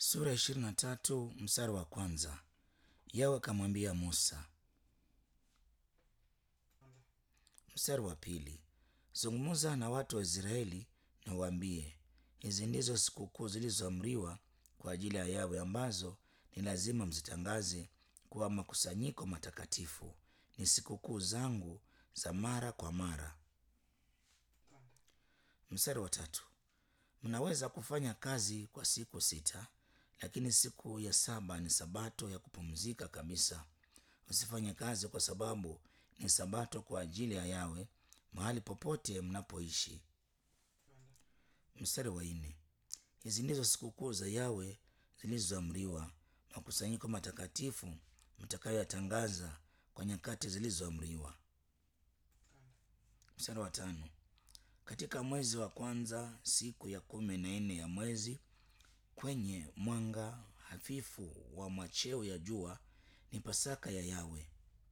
Sura ishirini na tatu mstari wa kwanza. Yawe akamwambia Musa. Mstari wa pili. Zungumza na watu wa Israeli na uambie, hizi ndizo sikukuu zilizoamriwa kwa ajili ya Yawe ambazo ni lazima mzitangaze kuwa makusanyiko matakatifu. Ni sikukuu zangu za mara kwa mara. Mstari wa tatu. Mnaweza kufanya kazi kwa siku sita, lakini siku ya saba ni sabato ya kupumzika kabisa. Usifanye kazi kwa sababu ni sabato kwa ajili ya Yawe mahali popote mnapoishi. Mstari wa nne. Hizi ndizo sikukuu za Yawe zilizoamriwa, makusanyiko matakatifu mtakayoyatangaza kwa nyakati zilizoamriwa. Mstari wa tano. Katika mwezi wa kwanza siku ya kumi na nne ya mwezi, kwenye mwanga hafifu wa machweo ya jua, ni Pasaka ya Yawe.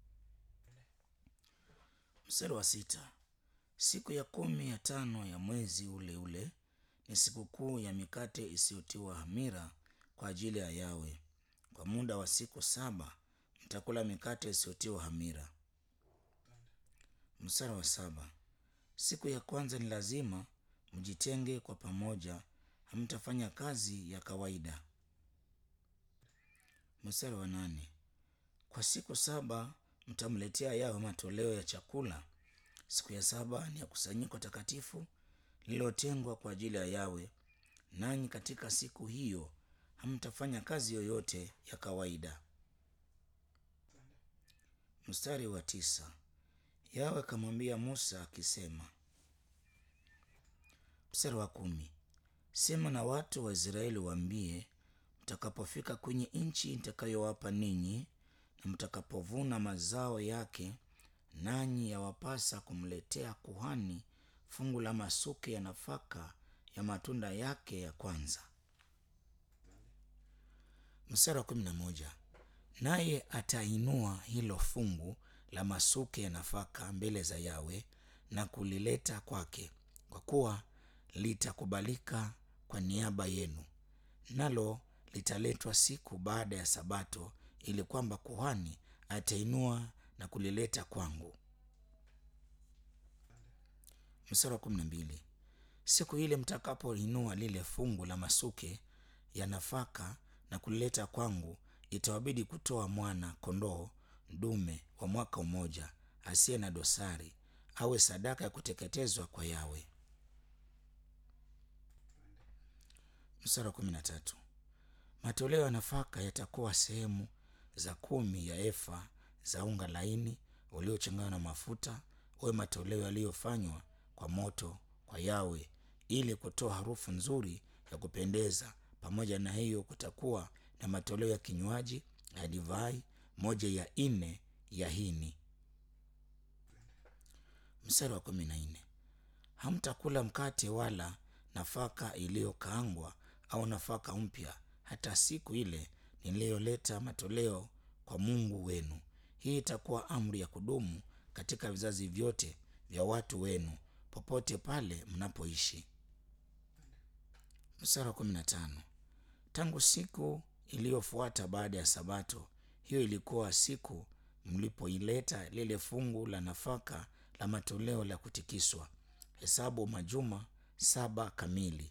Mstari wa sita. Siku ya kumi ya tano ya mwezi ule ule ni sikukuu ya mikate isiyotiwa hamira kwa ajili ya Yawe. Kwa muda wa siku saba mtakula mikate isiyotiwa hamira. Mstari wa saba. Siku ya kwanza ni lazima mjitenge kwa pamoja, hamtafanya kazi ya kawaida. Mstari wa nane. Kwa siku saba mtamletea Yawe matoleo ya chakula. Siku ya saba ni ya kusanyiko takatifu lililotengwa kwa ajili ya Yawe, nanyi katika siku hiyo hamtafanya kazi yoyote ya kawaida. Mstari wa tisa. Yawe akamwambia Musa akisema. Mstari wa kumi. Sema na watu wa Israeli waambie, mtakapofika kwenye nchi nitakayowapa ninyi na mtakapovuna mazao yake, nanyi yawapasa kumletea kuhani fungu la masuke ya nafaka ya matunda yake ya kwanza. Mstari wa kumi na moja. Naye atainua hilo fungu la masuke ya nafaka mbele za Yawe na kulileta kwake, kwa kuwa litakubalika kwa niaba yenu, nalo litaletwa siku baada ya Sabato, ili kwamba kuhani atainua na kulileta kwangu. Mstari wa kumi na mbili. Siku ile mtakapoinua lile fungu la masuke ya nafaka na kulileta kwangu, itawabidi kutoa mwana kondoo dume wa mwaka mmoja asiye na dosari, awe sadaka ya kuteketezwa kwa Yawe. Mstari wa kumi na tatu. Matoleo ya nafaka yatakuwa sehemu za kumi ya efa za unga laini uliochanganywa na mafuta, uwe matoleo yaliyofanywa kwa moto kwa Yawe, ili kutoa harufu nzuri ya kupendeza. Pamoja na hiyo, kutakuwa na matoleo ya kinywaji ya divai moja ya nne ya hini. Mstari wa kumi na nne. Hamtakula mkate wala nafaka iliyokaangwa au nafaka mpya hata siku ile niliyoleta matoleo kwa Mungu wenu. Hii itakuwa amri ya kudumu katika vizazi vyote vya watu wenu popote pale mnapoishi. Mstari wa kumi na tano. Tangu siku iliyofuata baada ya Sabato, hiyo ilikuwa siku mlipoileta lile fungu la nafaka la matoleo la kutikiswa, hesabu majuma saba kamili.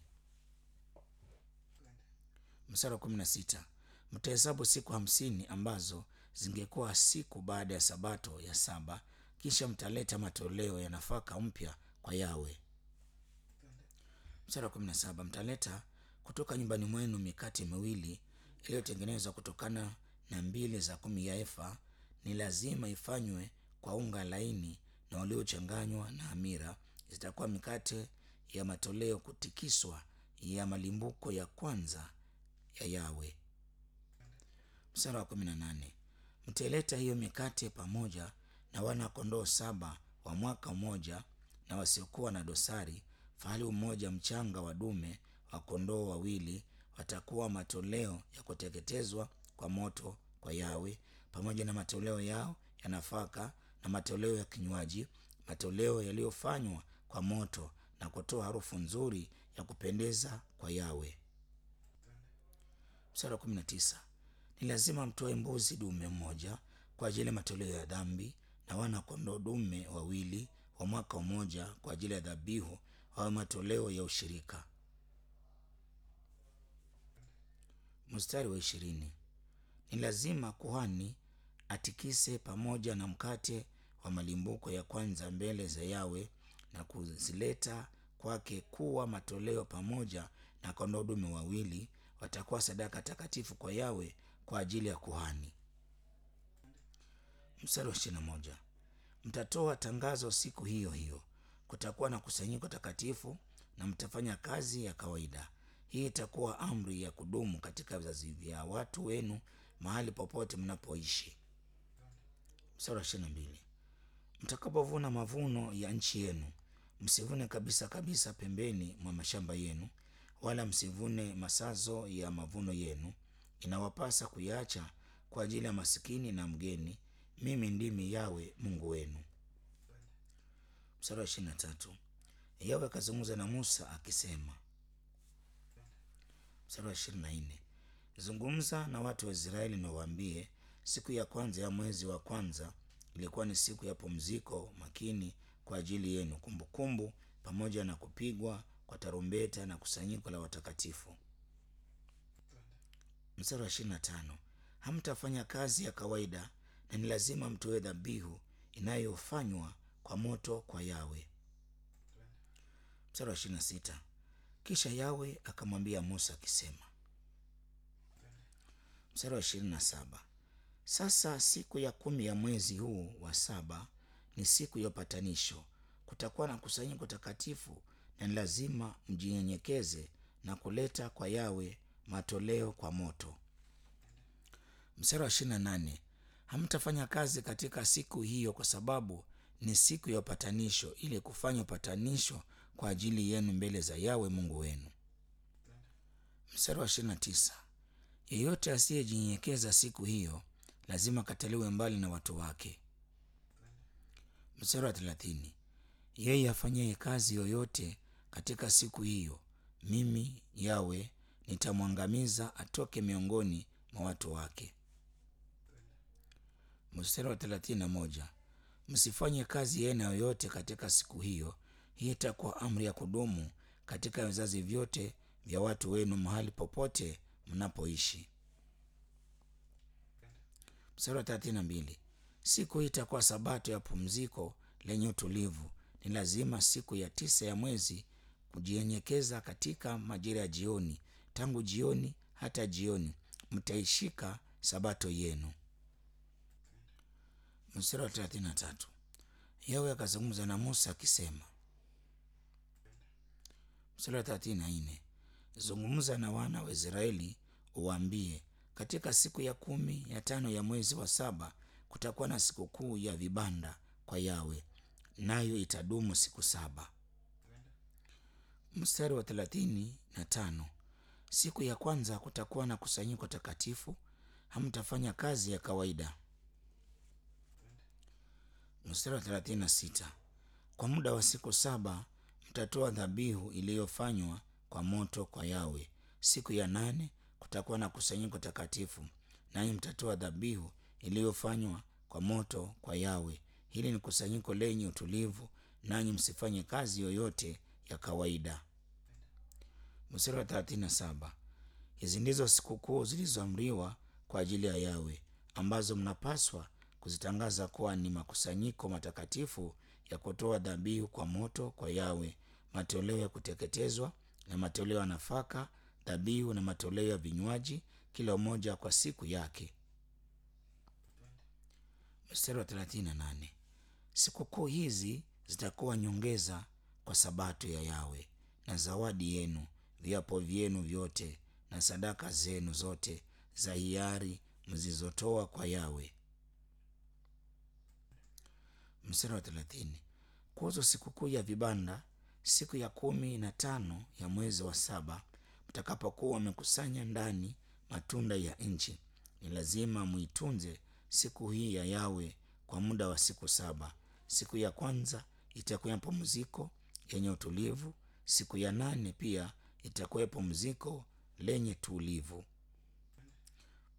Mstari wa kumi na sita. Mtahesabu siku hamsini ambazo zingekuwa siku baada ya Sabato ya saba, kisha mtaleta matoleo ya nafaka mpya kwa Yawe. Mstari wa kumi na saba. Mtaleta kutoka nyumbani mwenu mikate miwili iliyotengenezwa kutokana na mbili za kumi ya efa. Ni lazima ifanywe kwa unga laini na uliochanganywa na hamira. Zitakuwa mikate ya matoleo kutikiswa ya malimbuko ya kwanza ya Yawe. Mstari wa kumi na nane. Mtaileta hiyo mikate pamoja na wana kondoo saba wa mwaka mmoja na wasiokuwa na dosari, fahali mmoja mchanga wa dume wa kondoo wawili, watakuwa matoleo ya kuteketezwa kwa moto kwa Yawe, pamoja na matoleo yao ya nafaka na matoleo ya kinywaji, matoleo yaliyofanywa kwa moto na kutoa harufu nzuri ya kupendeza kwa Yawe. Mstari wa kumi na tisa ni lazima mtoe mbuzi dume mmoja kwa ajili ya matoleo ya dhambi na wana kondoo dume wawili wa mwaka mmoja kwa ajili ya dhabihu au matoleo ya ushirika. Mstari wa ishirini ni lazima kuhani atikise pamoja na mkate wa malimbuko ya kwanza mbele za Yawe na kuzileta kwake kuwa matoleo pamoja na kondoo dume wawili, watakuwa sadaka takatifu kwa Yawe kwa ajili ya kuhani. Mstari wa ishirini na moja mtatoa tangazo siku hiyo hiyo, kutakuwa na kusanyiko takatifu na mtafanya kazi ya kawaida. Hii itakuwa amri ya kudumu katika vizazi vya watu wenu mahali popote mnapoishi. Mstari wa ishirini na mbili mtakapovuna mavuno ya nchi yenu, msivune kabisa kabisa pembeni mwa mashamba yenu, wala msivune masazo ya mavuno yenu. Inawapasa kuyaacha kwa ajili ya masikini na mgeni. Mimi ndimi Yawe Mungu wenu. Mstari wa ishirini na tatu Yawe akazungumza na Musa akisema. Mstari wa ishirini na nne zungumza na watu wa Israeli na waambie, siku ya kwanza ya mwezi wa kwanza ilikuwa ni siku ya pumziko makini kwa ajili yenu, kumbukumbu pamoja na kupigwa kwa tarumbeta na kusanyiko la watakatifu. Mstari wa ishirini na tano hamtafanya kazi ya kawaida na ni lazima mtoe dhabihu inayofanywa kwa moto kwa Yawe. Mstari wa ishirini na sita kisha Yawe akamwambia Musa akisema. Mstari wa ishirini na saba sasa siku ya kumi ya mwezi huu wa saba ni siku ya upatanisho. Kutakuwa na kusanyiko takatifu na ni lazima mjinyenyekeze na kuleta kwa Yawe matoleo kwa moto. Mstari wa ishirini na nane hamtafanya kazi katika siku hiyo kwa sababu ni siku ya upatanisho, ili kufanya upatanisho kwa ajili yenu mbele za Yawe Mungu wenu. Mstari wa ishirini na tisa yeyote asiyejinyenyekeza siku hiyo lazima kataliwe mbali na watu wake. Mstari wa thelathini yeye afanyaye kazi yoyote katika siku hiyo, mimi Yawe nitamwangamiza atoke miongoni mwa watu wake. Mstari wa thelathini na moja msifanye kazi ya aina yoyote katika siku hiyo. Hii itakuwa amri ya kudumu katika vizazi vyote vya watu wenu mahali popote mnapoishi. Mstari wa thelathini na mbili siku hii itakuwa sabato ya pumziko lenye utulivu. Ni lazima siku ya tisa ya mwezi kujienyekeza katika majira ya jioni, tangu jioni hata jioni mtaishika sabato yenu. Mstari wa thelathini na tatu Yawe akazungumza na Musa akisema. Mstari wa thelathini na nne zungumza na wana wa Israeli uwaambie, katika siku ya kumi ya tano ya mwezi wa saba kutakuwa na sikukuu ya vibanda kwa Yawe, nayo itadumu siku saba. Mstari wa thelathini na tano siku ya kwanza kutakuwa na kusanyiko takatifu, hamtafanya kazi ya kawaida. Mstari wa thelathini na sita kwa muda wa siku saba mtatoa dhabihu iliyofanywa kwa moto kwa Yawe. Siku ya nane kutakuwa na kusanyiko takatifu, nanyi mtatoa dhabihu iliyofanywa kwa moto kwa Yawe. Hili ni kusanyiko lenye utulivu, nanyi msifanye kazi yoyote ya kawaida. Mstari wa thelathini na saba hizi ndizo sikukuu zilizoamriwa kwa ajili ya Yawe, ambazo mnapaswa kuzitangaza kuwa ni makusanyiko matakatifu ya kutoa dhabihu kwa moto kwa Yawe, matoleo ya kuteketezwa na matoleo ya nafaka, dhabihu na matoleo ya vinywaji, kila moja kwa siku yake. Mstari wa thelathini na nane sikukuu hizi zitakuwa nyongeza kwa sabato ya Yawe, na zawadi yenu, viapo vyenu vyote na sadaka zenu zote za hiari mzizotoa kwa Yawe. Mstari wa thelathini kuhusu sikukuu ya vibanda, siku ya kumi na tano ya mwezi wa saba, mtakapokuwa wamekusanya ndani matunda ya nchi, ni lazima muitunze siku hii ya Yawe kwa muda wa siku saba. Siku ya kwanza itakuwa ya pumziko yenye utulivu. Siku ya nane pia itakuwa pumziko lenye tulivu.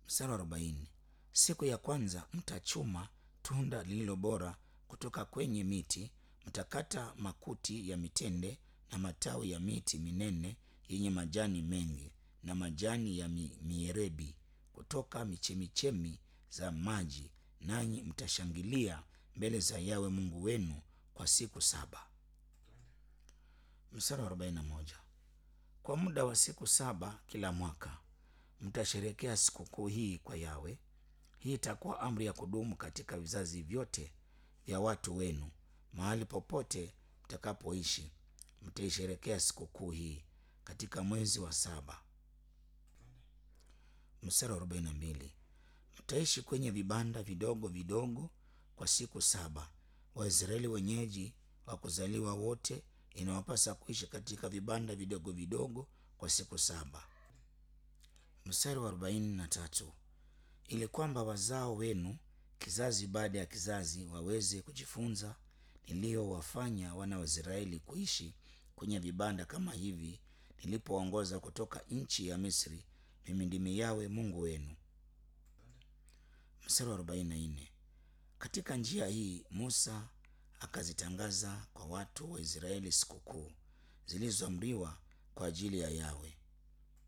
Mstari wa arobaini. Siku ya kwanza mtachuma tunda lililo bora kutoka kwenye miti, mtakata makuti ya mitende na matawi ya miti minene yenye majani mengi na majani ya mi, mierebi kutoka michemichemi za maji, nanyi mtashangilia mbele za Yawe Mungu wenu kwa siku saba. Mstari wa 41. Kwa muda wa siku saba kila mwaka mtasherekea sikukuu hii kwa Yawe. Hii itakuwa amri ya kudumu katika vizazi vyote vya watu wenu, mahali popote mtakapoishi mtaisherekea sikukuu hii katika mwezi wa saba. Mstari wa 42. Mtaishi kwenye vibanda vidogo vidogo kwa siku saba. Waisraeli wenyeji wa kuzaliwa wote inawapasa kuishi katika vibanda vidogo vidogo kwa siku saba. Mstari wa arobaini na tatu ili kwamba wazao wenu kizazi baada ya kizazi waweze kujifunza niliyowafanya wana wa Israeli kuishi kwenye vibanda kama hivi nilipoongoza kutoka nchi ya Misri. Mimi ndimi Yawe Mungu wenu. Mstari wa arobaini na nne katika njia hii Musa akazitangaza kwa watu wa Israeli sikukuu zilizoamriwa kwa ajili ya Yawe